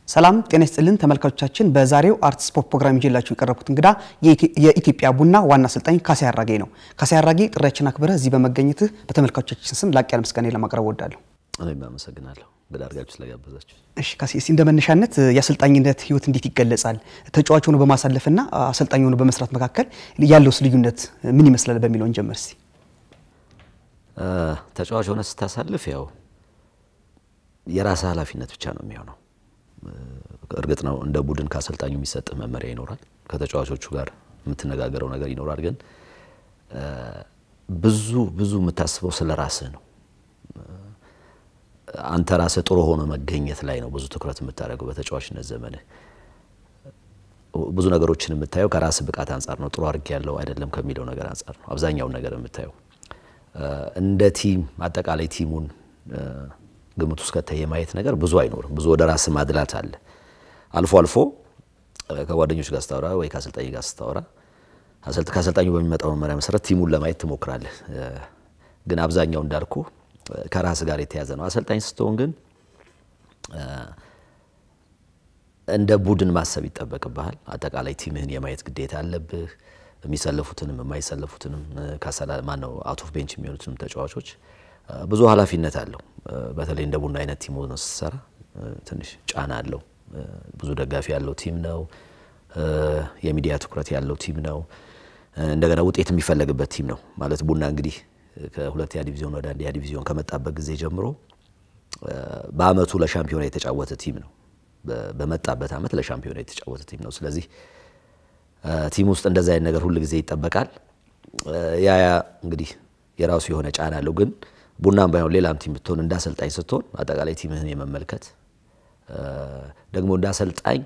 ሰላም ጤና ይስጥልን ተመልካቾቻችን። በዛሬው አርት ስፖርት ፕሮግራም ይዤላችሁ የቀረብኩት እንግዳ የኢትዮጵያ ቡና ዋና አሰልጣኝ ካሳይ አራጌ ነው። ካሳይ አራጌ ጥሪያችን አክብረህ እዚህ በመገኘትህ በተመልካቾቻችን ስም ላቅ ያለ ምስጋና ለማቅረብ እወዳለሁ። እኔም አመሰግናለሁ እንግዳ አድርጋችሁ ስለጋበዛችሁ። እሺ ካሴ፣ እስቲ እንደ መነሻነት የአሰልጣኝነት ህይወት እንዴት ይገለጻል? ተጫዋች ሆኖ በማሳለፍና አሰልጣኝ ሆኖ በመስራት መካከል ያለውስ ልዩነት ምን ይመስላል በሚለውን ጀምር እስቲ። ተጫዋች ሆነ ስታሳልፍ ያው የራስህ ኃላፊነት ብቻ ነው የሚሆነው። እርግጥ ነው እንደ ቡድን ከአሰልጣኙ የሚሰጥህ መመሪያ ይኖራል፣ ከተጫዋቾቹ ጋር የምትነጋገረው ነገር ይኖራል። ግን ብዙ ብዙ የምታስበው ስለ ራስህ ነው። አንተ ራስህ ጥሩ ሆኖ መገኘት ላይ ነው ብዙ ትኩረት የምታደርገው በተጫዋችነት ዘመንህ። ብዙ ነገሮችን የምታየው ከራስህ ብቃት አንጻር ነው። ጥሩ አድርጌ ያለው አይደለም ከሚለው ነገር አንጻር ነው አብዛኛውን ነገር የምታየው። እንደ ቲም አጠቃላይ ቲሙን ግምት ውስጥ ከተህ የማየት ነገር ብዙ አይኖርም። ብዙ ወደ ራስህ ማድላት አለ። አልፎ አልፎ ከጓደኞች ጋር ስታወራ ወይ ከአሰልጣኝ ጋር ስታወራ ከአሰልጣኙ በሚመጣው መመሪያ መሰረት ቲሙን ለማየት ትሞክራለህ። ግን አብዛኛው እንዳልኩ ከራስ ጋር የተያዘ ነው። አሰልጣኝ ስትሆን ግን እንደ ቡድን ማሰብ ይጠበቅብሃል። አጠቃላይ ቲምህን የማየት ግዴታ አለብህ። የሚሰለፉትንም የማይሰለፉትንም ማነው አውት ኦፍ ቤንች የሚሆኑትንም ተጫዋቾች ብዙ ኃላፊነት አለው። በተለይ እንደ ቡና አይነት ቲም ሆነ ስትሰራ ትንሽ ጫና አለው። ብዙ ደጋፊ ያለው ቲም ነው። የሚዲያ ትኩረት ያለው ቲም ነው። እንደገና ውጤት የሚፈለግበት ቲም ነው ማለት ቡና እንግዲህ ከሁለተኛ ዲቪዚዮን ወደ አንደኛ ዲቪዚዮን ከመጣበት ጊዜ ጀምሮ በአመቱ ለሻምፒዮና የተጫወተ ቲም ነው። በመጣበት አመት ለሻምፒዮና የተጫወተ ቲም ነው። ስለዚህ ቲም ውስጥ እንደዛ አይነት ነገር ሁል ጊዜ ይጠበቃል። ያ ያ እንግዲህ የራሱ የሆነ ጫና አለው። ግን ቡናም ባይሆን ሌላም ቲም ብትሆን እንደ አሰልጣኝ ስትሆን አጠቃላይ ቲምህን የመመልከት ደግሞ እንደ አሰልጣኝ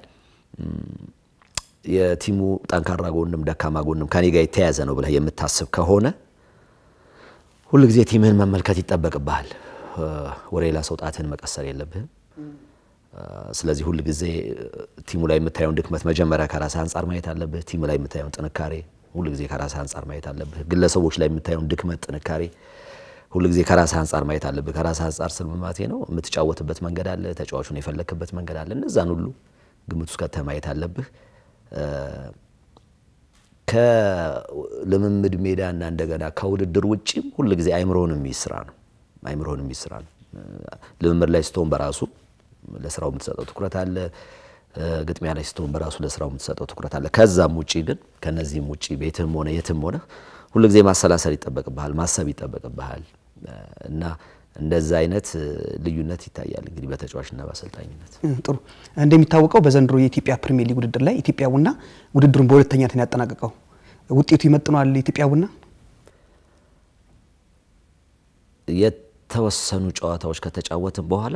የቲሙ ጠንካራ ጎንም ደካማ ጎንም ከኔ ጋር የተያያዘ ነው ብለህ የምታስብ ከሆነ ሁል ጊዜ ቲምህን መመልከት ይጠበቅብሃል። ወደ ሌላ ሰው ጣትህን መቀሰር የለብህም። ስለዚህ ሁል ጊዜ ቲሙ ላይ የምታየውን ድክመት መጀመሪያ ከራስህ አንጻር ማየት አለብህ። ቲሙ ላይ የምታየውን ጥንካሬ ሁል ጊዜ ከራስህ አንጻር ማየት አለብህ። ግለሰቦች ላይ የምታየውን ድክመት፣ ጥንካሬ ሁል ጊዜ ከራስህ አንጻር ማየት አለብህ። ከራስህ አንጻር ስል ማለቴ ነው የምትጫወትበት መንገድ አለ፣ ተጫዋቹን የፈለክበት መንገድ አለ። እነዛን ሁሉ ግምት ውስጥ ከተህ ማየት አለብህ። ከልምምድ ሜዳና እንደገና ከውድድር ውጭም ሁል ጊዜ አይምሮህን የሚይዝ ስራ ነው። አይምሮህን የሚይዝ ስራ ነው። ልምምድ ላይ ስትሆን በራሱ ለስራው የምትሰጠው ትኩረት አለ። ግጥሚያ ላይ ስትሆን በራሱ ለስራው የምትሰጠው ትኩረት አለ። ከዛም ውጪ ግን ከነዚህም ውጪ ቤትም ሆነ የትም ሆነ ሁልጊዜ ማሰላሰል ይጠበቅብሃል፣ ማሰብ ይጠበቅብሃል እና እንደዛ አይነት ልዩነት ይታያል እንግዲህ በተጫዋችና በአሰልጣኝነት። ጥሩ። እንደሚታወቀው በዘንድሮ የኢትዮጵያ ፕሪሚየር ሊግ ውድድር ላይ ኢትዮጵያ ቡና ውድድሩን በሁለተኛነት ነው ያጠናቀቀው። ውጤቱ ይመጥነዋል ኢትዮጵያ ቡና? የተወሰኑ ጨዋታዎች ከተጫወትን በኋላ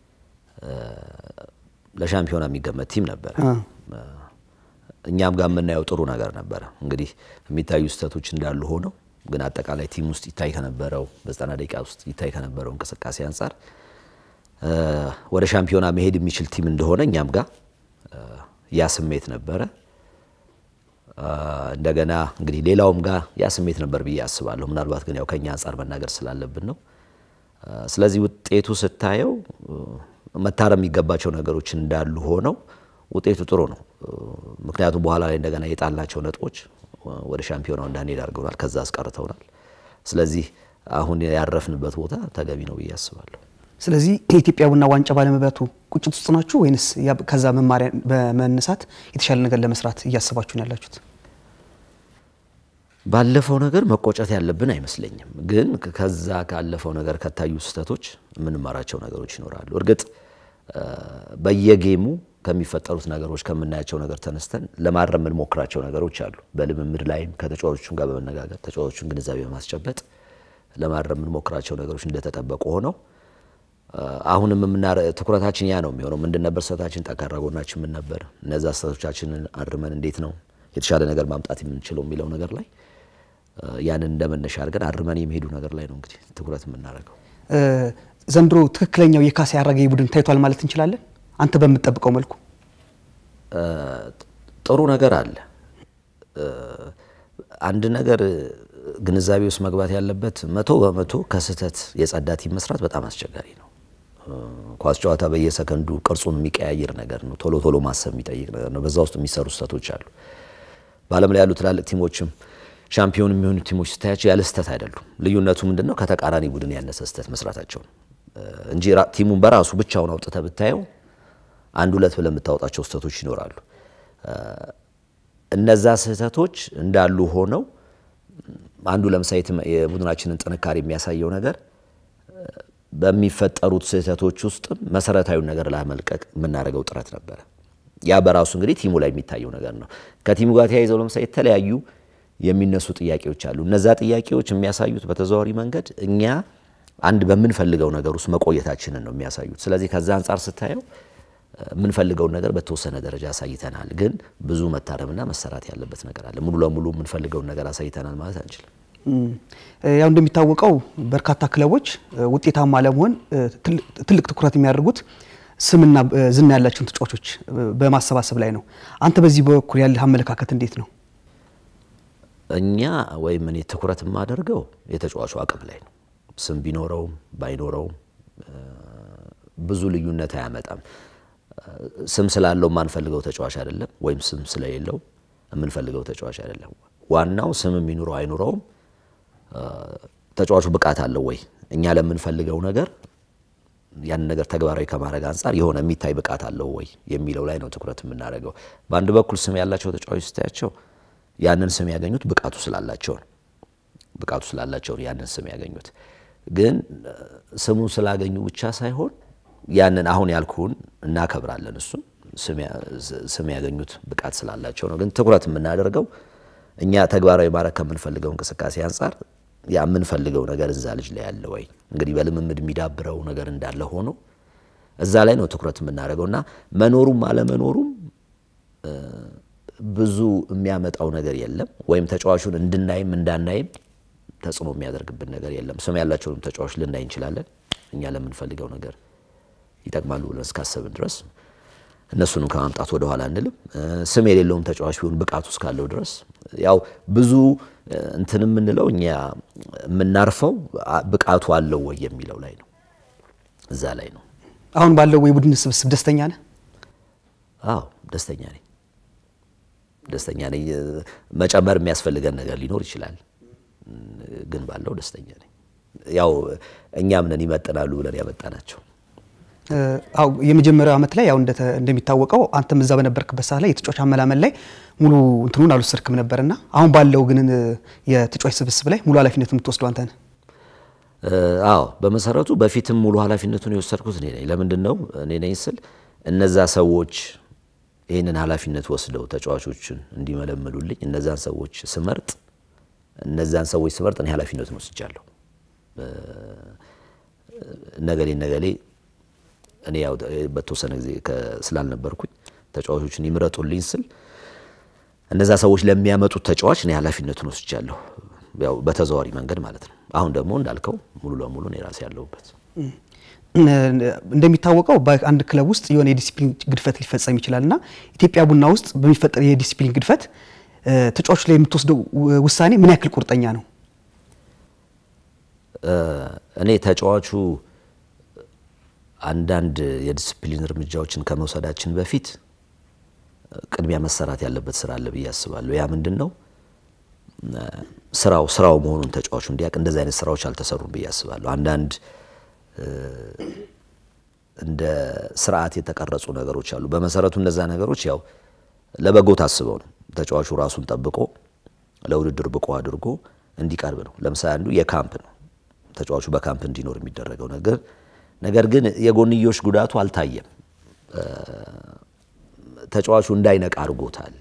ለሻምፒዮና የሚገመት ቲም ነበረ። እኛም ጋር የምናየው ጥሩ ነገር ነበረ። እንግዲህ የሚታዩ ስህተቶች እንዳሉ ሆነው ግን አጠቃላይ ቲም ውስጥ ይታይ ከነበረው በዘጠና ደቂቃ ውስጥ ይታይ ከነበረው እንቅስቃሴ አንጻር ወደ ሻምፒዮና መሄድ የሚችል ቲም እንደሆነ እኛም ጋር ያ ስሜት ነበረ። እንደገና እንግዲህ ሌላውም ጋር ያ ስሜት ነበር ብዬ አስባለሁ። ምናልባት ግን ያው ከኛ አንጻር መናገር ስላለብን ነው። ስለዚህ ውጤቱ ስታየው መታረም የሚገባቸው ነገሮች እንዳሉ ሆነው ውጤቱ ጥሩ ነው። ምክንያቱም በኋላ ላይ እንደገና የጣልናቸው ነጥቦች ወደ ሻምፒዮናው እንዳንሄድ አድርገውናል፣ ከዛ አስቀርተውናል። ስለዚህ አሁን ያረፍንበት ቦታ ተገቢ ነው ብዬ አስባለሁ። ስለዚህ የኢትዮጵያ ቡና ዋንጫ ባለመብላቱ ቁጭት ውስጥ ናችሁ ወይንስ ከዛ መማሪያ በመነሳት የተሻለ ነገር ለመስራት እያስባችሁ ነው ያላችሁት? ባለፈው ነገር መቆጨት ያለብን አይመስለኝም። ግን ከዛ ካለፈው ነገር ከታዩ ስህተቶች የምንማራቸው ነገሮች ይኖራሉ። እርግጥ በየጌሙ ከሚፈጠሩት ነገሮች ከምናያቸው ነገር ተነስተን ለማረም የምንሞክራቸው ነገሮች አሉ። በልምምድ ላይም ከተጫዋቾቹም ጋር በመነጋገር ተጫዋቾቹን ግንዛቤ በማስጨበጥ ለማረም የምንሞክራቸው ነገሮች እንደተጠበቁ ሆነው አሁንም ትኩረታችን ያ ነው የሚሆነው። ምንድን ነበር ስህተታችን? ጠንካራ ጎናችን ምን ነበር? እነዛ ስህተቶቻችንን አርመን እንዴት ነው የተሻለ ነገር ማምጣት የምንችለው የሚለው ነገር ላይ ያንን እንደመነሻ አድርገን አርመን የሚሄዱ ነገር ላይ ነው እንግዲህ ትኩረት የምናደርገው። ዘንድሮ ትክክለኛው የካሳይ አራጌ ቡድን ታይቷል ማለት እንችላለን? አንተ በምትጠብቀው መልኩ ጥሩ ነገር አለ። አንድ ነገር ግንዛቤ ውስጥ መግባት ያለበት መቶ በመቶ ከስህተት የጸዳ ቲም መስራት በጣም አስቸጋሪ ነው። ኳስ ጨዋታ በየሰከንዱ ቅርጹን የሚቀያየር ነገር ነው። ቶሎ ቶሎ ማሰብ የሚጠይቅ ነገር ነው። በዛ ውስጥ የሚሰሩ ስህተቶች አሉ። በዓለም ላይ ያሉ ትላልቅ ቲሞችም ሻምፒዮን የሚሆኑ ቲሞች ስታያቸው ያለ ስህተት አይደሉም። ልዩነቱ ምንድን ነው? ከተቃራኒ ቡድን ያነሰ ስህተት መስራታቸው ነው እንጂ ቲሙን በራሱ ብቻውን አውጥተህ ብታየው አንድ ሁለት ብለህ የምታወጣቸው ስህተቶች ይኖራሉ። እነዛ ስህተቶች እንዳሉ ሆነው አንዱ ለምሳሌ የቡድናችንን ጥንካሬ የሚያሳየው ነገር በሚፈጠሩት ስህተቶች ውስጥም መሰረታዊውን ነገር ላመልቀቅ የምናደርገው ጥረት ነበረ። ያ በራሱ እንግዲህ ቲሙ ላይ የሚታየው ነገር ነው። ከቲሙ ጋር ተያይዘው ለምሳሌ የተለያዩ የሚነሱ ጥያቄዎች አሉ። እነዛ ጥያቄዎች የሚያሳዩት በተዘዋዋሪ መንገድ እኛ አንድ በምንፈልገው ነገር ውስጥ መቆየታችንን ነው የሚያሳዩት። ስለዚህ ከዛ አንጻር ስታየው የምንፈልገውን ነገር በተወሰነ ደረጃ አሳይተናል፣ ግን ብዙ መታረምና መሰራት ያለበት ነገር አለ። ሙሉ ለሙሉ የምንፈልገውን ነገር አሳይተናል ማለት አንችልም። ያው እንደሚታወቀው በርካታ ክለቦች ውጤታማ ለመሆን ትልቅ ትኩረት የሚያደርጉት ስምና ዝና ያላቸውን ተጫዋቾች በማሰባሰብ ላይ ነው። አንተ በዚህ በኩል ያለህ አመለካከት እንዴት ነው? እኛ ወይም እኔ ትኩረት የማደርገው የተጫዋቹ አቅም ላይ ነው። ስም ቢኖረውም ባይኖረውም ብዙ ልዩነት አያመጣም። ስም ስላለው የማንፈልገው ተጫዋች አይደለም፣ ወይም ስም ስለሌለው የምንፈልገው ተጫዋች አይደለም። ዋናው ስም የሚኖረው አይኖረውም ተጫዋቹ ብቃት አለው ወይ እኛ ለምንፈልገው ነገር ያንን ነገር ተግባራዊ ከማድረግ አንጻር የሆነ የሚታይ ብቃት አለው ወይ የሚለው ላይ ነው ትኩረት የምናደርገው። በአንድ በኩል ስም ያላቸው ተጫዋቾች ስታያቸው ያንን ስም ያገኙት ብቃቱ ስላላቸው ነው። ብቃቱ ስላላቸው ነው ያንን ስም ያገኙት። ግን ስሙን ስላገኙ ብቻ ሳይሆን ያንን አሁን ያልኩን እናከብራለን። እሱን ስም ያገኙት ብቃት ስላላቸው ነው። ግን ትኩረት የምናደርገው እኛ ተግባራዊ ማድረግ ከምንፈልገው እንቅስቃሴ አንጻር ያ የምንፈልገው ነገር እዛ ልጅ ላይ ያለ ወይ እንግዲህ በልምምድ የሚዳብረው ነገር እንዳለ ሆኖ እዛ ላይ ነው ትኩረት የምናደርገው እና መኖሩም አለመኖሩም ብዙ የሚያመጣው ነገር የለም። ወይም ተጫዋቹን እንድናይም እንዳናይም ተጽዕኖ የሚያደርግብን ነገር የለም። ስም ያላቸውንም ተጫዋች ልናይ እንችላለን። እኛ ለምንፈልገው ነገር ይጠቅማሉ ብለን እስካሰብን ድረስ እነሱንም ከማምጣት ወደ ኋላ አንልም። ስም የሌለውም ተጫዋች ቢሆን ብቃቱ እስካለው ድረስ ያው ብዙ እንትን የምንለው እኛ የምናርፈው ብቃቱ አለው ወይ የሚለው ላይ ነው። እዛ ላይ ነው። አሁን ባለው የቡድን ስብስብ ደስተኛ ነህ? አዎ ደስተኛ ነኝ። ደስተኛ ነኝ። መጨመር የሚያስፈልገን ነገር ሊኖር ይችላል፣ ግን ባለው ደስተኛ ነኝ። ያው እኛም ነን ይመጥናሉ ብለን ያመጣናቸው። አው የመጀመሪያው ዓመት ላይ ያው እንደሚታወቀው አንተም እዛ በነበርክበት ሰዓት ላይ የተጫዋች አመላመል ላይ ሙሉ እንትኑን አልወሰድክም ነበርና አሁን ባለው ግን የተጫዋች ስብስብ ላይ ሙሉ ኃላፊነት የምትወስደው አንተ ነህ። አዎ በመሰረቱ በፊትም ሙሉ ኃላፊነቱን የወሰድኩት እኔ ነኝ። ለምንድን ነው እኔ ነኝ ስል እነዛ ሰዎች ይህንን ኃላፊነት ወስደው ተጫዋቾችን እንዲመለምሉልኝ እነዛን ሰዎች ስመርጥ እነዛን ሰዎች ስመርጥ እኔ ኃላፊነቱን ወስጃለሁ። ነገሌ ነገሌ እኔ ያው በተወሰነ ጊዜ ስላልነበርኩኝ ተጫዋቾችን ይምረጡልኝ ስል እነዛ ሰዎች ለሚያመጡት ተጫዋች እኔ ኃላፊነቱን ወስጃለሁ። ያው በተዘዋዋሪ መንገድ ማለት ነው። አሁን ደግሞ እንዳልከው ሙሉ ለሙሉ እኔ ራሴ ያለሁበት እንደሚታወቀው በአንድ ክለብ ውስጥ የሆነ የዲሲፕሊን ግድፈት ሊፈጸም ይችላል እና ኢትዮጵያ ቡና ውስጥ በሚፈጠር የዲሲፕሊን ግድፈት ተጫዋቾች ላይ የምትወስደው ውሳኔ ምን ያክል ቁርጠኛ ነው? እኔ ተጫዋቹ አንዳንድ የዲስፕሊን እርምጃዎችን ከመውሰዳችን በፊት ቅድሚያ መሰራት ያለበት ስራ አለ ብዬ አስባለሁ። ያ ምንድን ነው? ስራው ስራው መሆኑን ተጫዋቹ እንዲያውቅ እንደዚህ አይነት ስራዎች አልተሰሩም ብዬ አስባለሁ። አንዳንድ እንደ ስርዓት የተቀረጹ ነገሮች አሉ። በመሰረቱ እነዛ ነገሮች ያው ለበጎ ታስበው ነው። ተጫዋቹ ራሱን ጠብቆ ለውድድር ብቁ አድርጎ እንዲቀርብ ነው። ለምሳሌ አንዱ የካምፕ ነው። ተጫዋቹ በካምፕ እንዲኖር የሚደረገው ነገር ነገር ግን የጎንዮሽ ጉዳቱ አልታየም። ተጫዋቹ እንዳይነቃ አድርጎታል።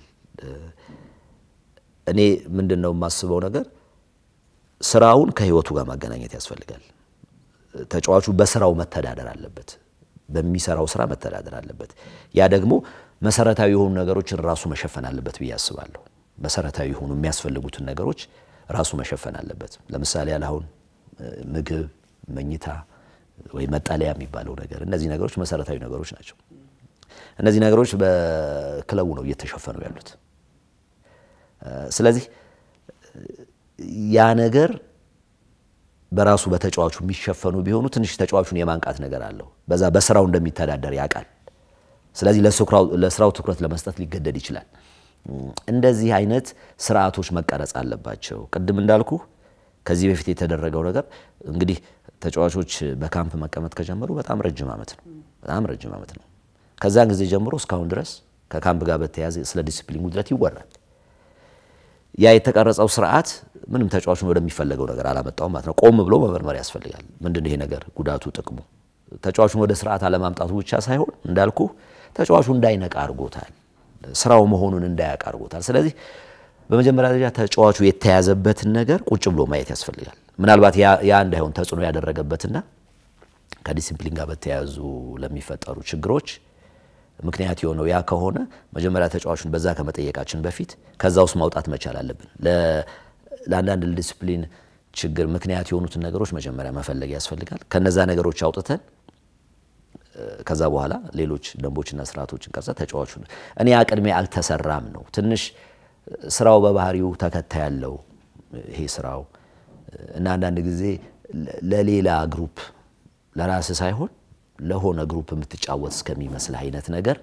እኔ ምንድን ነው የማስበው ነገር ስራውን ከህይወቱ ጋር ማገናኘት ያስፈልጋል። ተጫዋቹ በስራው መተዳደር አለበት። በሚሰራው ስራ መተዳደር አለበት። ያ ደግሞ መሰረታዊ የሆኑ ነገሮችን ራሱ መሸፈን አለበት ብዬ አስባለሁ። መሰረታዊ የሆኑ የሚያስፈልጉትን ነገሮች ራሱ መሸፈን አለበት። ለምሳሌ ያለ አሁን ምግብ፣ መኝታ ወይ መጠለያ የሚባለው ነገር እነዚህ ነገሮች መሰረታዊ ነገሮች ናቸው። እነዚህ ነገሮች በክለቡ ነው እየተሸፈኑ ያሉት። ስለዚህ ያ ነገር በራሱ በተጫዋቹ የሚሸፈኑ ቢሆኑ ትንሽ ተጫዋቹን የማንቃት ነገር አለው። በዛ በስራው እንደሚተዳደር ያውቃል። ስለዚህ ለስራው ትኩረት ለመስጠት ሊገደድ ይችላል። እንደዚህ አይነት ስርዓቶች መቀረጽ አለባቸው። ቅድም እንዳልኩ ከዚህ በፊት የተደረገው ነገር እንግዲህ ተጫዋቾች በካምፕ መቀመጥ ከጀመሩ በጣም ረጅም ዓመት ነው። በጣም ረጅም ዓመት ነው። ከዛን ጊዜ ጀምሮ እስካሁን ድረስ ከካምፕ ጋር በተያያዘ ስለ ዲሲፕሊን ጉድለት ይወራል። ያ የተቀረጸው ስርዓት ምንም ተጫዋቹን ወደሚፈለገው ነገር አላመጣውም ማለት ነው። ቆም ብሎ መመርመር ያስፈልጋል። ምንድን ይሄ ነገር ጉዳቱ፣ ጥቅሙ ተጫዋቹን ወደ ስርዓት አለማምጣቱ ብቻ ሳይሆን እንዳልኩ ተጫዋቹ እንዳይነቃ አድርጎታል። ስራው መሆኑን እንዳያውቅ አድርጎታል። ስለዚህ በመጀመሪያ ደረጃ ተጫዋቹ የተያዘበትን ነገር ቁጭ ብሎ ማየት ያስፈልጋል። ምናልባት ያ እንዳይሆን ተጽዕኖ ያደረገበትና ከዲሲፕሊን ጋር በተያያዙ ለሚፈጠሩ ችግሮች ምክንያት የሆነው ያ ከሆነ መጀመሪያ ተጫዋቹን በዛ ከመጠየቃችን በፊት ከዛ ውስጥ ማውጣት መቻል አለብን። ለአንዳንድ ዲሲፕሊን ችግር ምክንያት የሆኑትን ነገሮች መጀመሪያ መፈለግ ያስፈልጋል። ከነዛ ነገሮች አውጥተን ከዛ በኋላ ሌሎች ደንቦችና ስርዓቶችን ቀርጸ ተጫዋቹን እኔ አቅድሜ አልተሰራም ነው ትንሽ ስራው በባህሪው ተከታይ ያለው ይሄ ስራው እና አንዳንድ ጊዜ ለሌላ ግሩፕ ለራስ ሳይሆን ለሆነ ግሩፕ የምትጫወት እስከሚመስል አይነት ነገር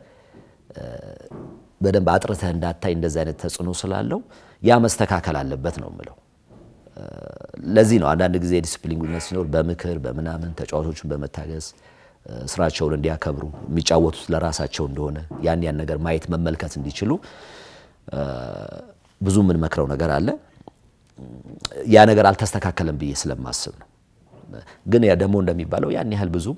በደንብ አጥርተህ እንዳታይ እንደዚህ አይነት ተጽዕኖ ስላለው ያ መስተካከል አለበት ነው የምለው። ለዚህ ነው አንዳንድ ጊዜ ዲስፕሊን ጉድለት ሲኖር በምክር በምናምን ተጫዋቾችን በመታገዝ ስራቸውን እንዲያከብሩ የሚጫወቱት ለራሳቸው እንደሆነ ያን ያን ነገር ማየት መመልከት እንዲችሉ ብዙ የምንመክረው ነገር አለ። ያ ነገር አልተስተካከለም ብዬ ስለማስብ ነው። ግን ያ ደግሞ እንደሚባለው ያን ያህል ብዙ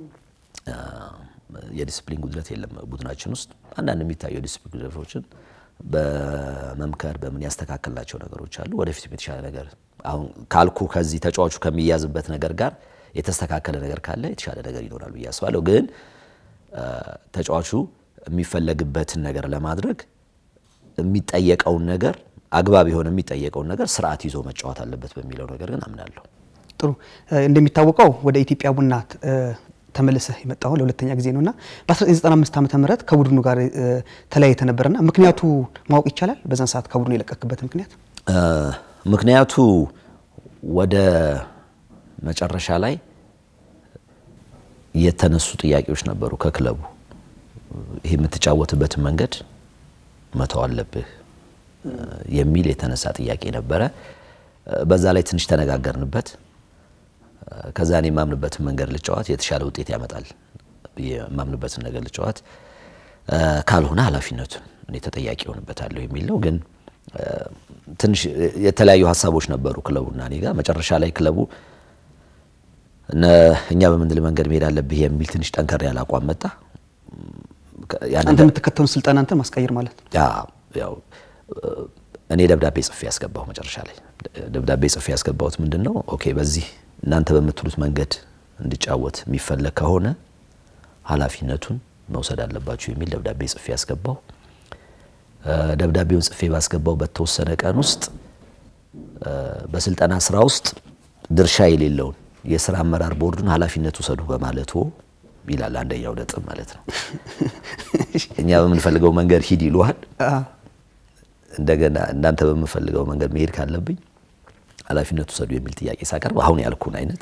የዲስፕሊን ጉድለት የለም ቡድናችን ውስጥ። አንዳንድ የሚታዩ የዲስፕሊን ጉድለቶችን በመምከር በምን ያስተካከልናቸው ነገሮች አሉ። ወደፊትም የተሻለ ነገር አሁን ካልኩ ከዚህ ተጫዋቹ ከሚያዝበት ነገር ጋር የተስተካከለ ነገር ካለ የተሻለ ነገር ይኖራል ብዬ አስባለሁ። ግን ተጫዋቹ የሚፈለግበትን ነገር ለማድረግ የሚጠየቀውን ነገር አግባብ የሆነ የሚጠየቀውን ነገር ስርዓት ይዞ መጫወት አለበት በሚለው ነገር ግን አምናለሁ። ጥሩ። እንደሚታወቀው ወደ ኢትዮጵያ ቡና ተመልሰህ የመጣሁ ለሁለተኛ ጊዜ ነውና በ1995 ዓመተ ምህረት ከቡድኑ ጋር ተለያይተ ነበርና ምክንያቱ ማወቅ ይቻላል? በዛን ሰዓት ከቡድኑ የለቀክበት ምክንያት? ምክንያቱ ወደ መጨረሻ ላይ የተነሱ ጥያቄዎች ነበሩ ከክለቡ ይሄ የምትጫወትበትን መንገድ መተው አለብህ የሚል የተነሳ ጥያቄ ነበረ። በዛ ላይ ትንሽ ተነጋገርንበት። ከዛ እኔ የማምንበትን መንገድ ልጫወት የተሻለ ውጤት ያመጣል የማምንበትን ነገር ልጫወት፣ ካልሆነ ኃላፊነቱን እኔ ተጠያቂ ሆንበታለሁ የሚል ነው። ግን ትንሽ የተለያዩ ሀሳቦች ነበሩ ክለቡና እኔ ጋር። መጨረሻ ላይ ክለቡ እኛ በምንድል መንገድ መሄድ አለብህ የሚል ትንሽ ጠንከር ያለ አቋም መጣ። አንተ የምትከተሉን ስልጠና አንተ ማስቀየር ማለት ነው። ያው እኔ ደብዳቤ ጽፌ ያስገባሁ መጨረሻ ላይ ደብዳቤ ጽፌ ያስገባሁት ምንድን ነው፣ ኦኬ በዚህ እናንተ በምትሉት መንገድ እንዲጫወት የሚፈለግ ከሆነ ኃላፊነቱን መውሰድ አለባችሁ የሚል ደብዳቤ ጽፌ ያስገባሁ። ደብዳቤውን ጽፌ ባስገባው በተወሰነ ቀን ውስጥ በስልጠና ስራ ውስጥ ድርሻ የሌለውን የስራ አመራር ቦርዱን ኃላፊነት ውሰዱ በማለቱ ይላል አንደኛው ነጥብ ማለት ነው። እኛ በምንፈልገው መንገድ ሂድ ይሉሃል። እንደገና እናንተ በምንፈልገው መንገድ መሄድ ካለብኝ ኃላፊነት ውሰዱ የሚል ጥያቄ ሳቀርብ አሁን ያልኩን አይነት